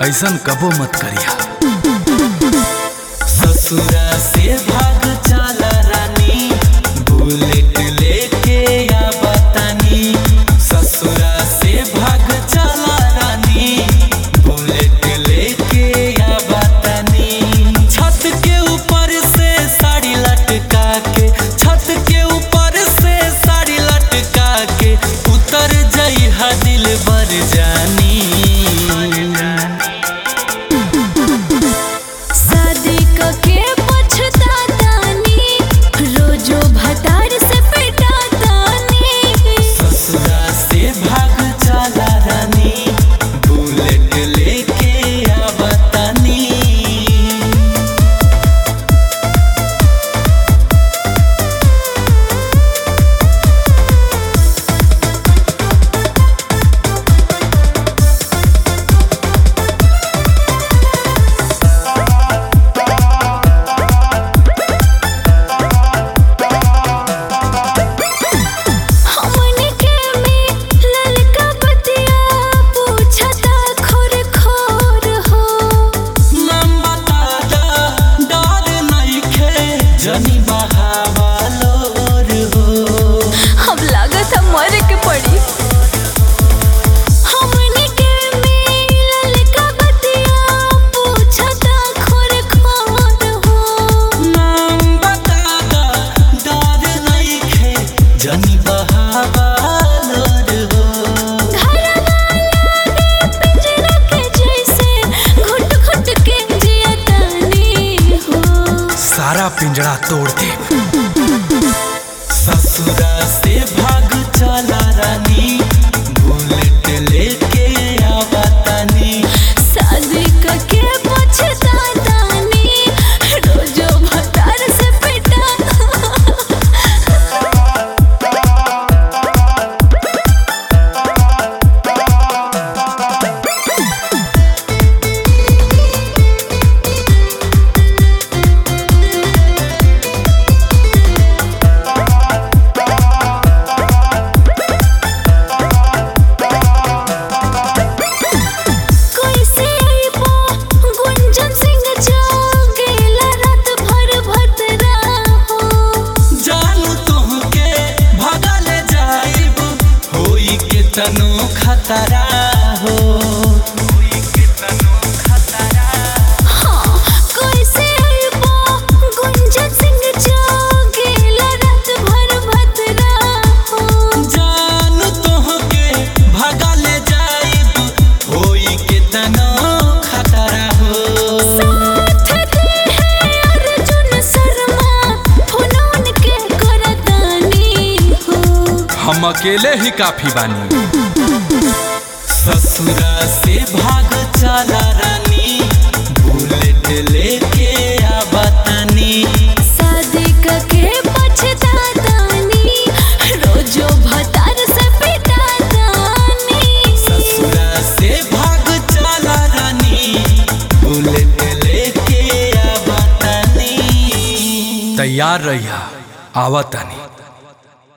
ऐसन कबो मत करिया ससुरा से भाग चला रानी बुलेट लेके आ बतानी ससुरा से भाग चला रानी बुलेट लेके आ बतानी छत के ऊपर से साड़ी लटका के छत के ऊपर से साड़ी लटका के उतर जई दिल बर जानी शादी के पछतातानी रोजो भतार से पिटातानी ससुरा से भाग चला रानी बुलेट लेके आ बतानी हमने के में ललका बतिया पूछता खोर खोर हो लंबा ताजा डर नइखे जनी बहावलोर हो अब लागत है मरे के पड़ी हमने के में ललका बतिया पूछता खोर खोर हो लंबा ताजा डर नइखे जनी बहावलोर हो पिंजरा के जैसे घुट घुट के जियतानी हो सारा पिंजरा तोड़ दे ससुरा से भाग चला रानी बुलेट लेके आ बतानी शादी के पछतातानी रोजो भतार से पिटा कैसे आइबो गुंजन सिंह जागेला रात भर भतरा हो जानू तुहके भगल जाइब होई के तनो खतरा हो हाँ कैसे आइबो गुंजन सिंह जागेला रात भर भतरा हो जानू तुहके भगल जाइब होई के तनो खतरा हो साथ दे है अर्जुन शर्मा फोन के करतानी हो हम अकेले ही काफी बानी ससुरा से भाग चला रानी बुलेट लेके आ बतानी शादी के पछतातानी रोजो भतार से पिटातानी ससुरा से भाग चला रानी बुलेट लेके आ बतानी तैयार रहिया आवतानी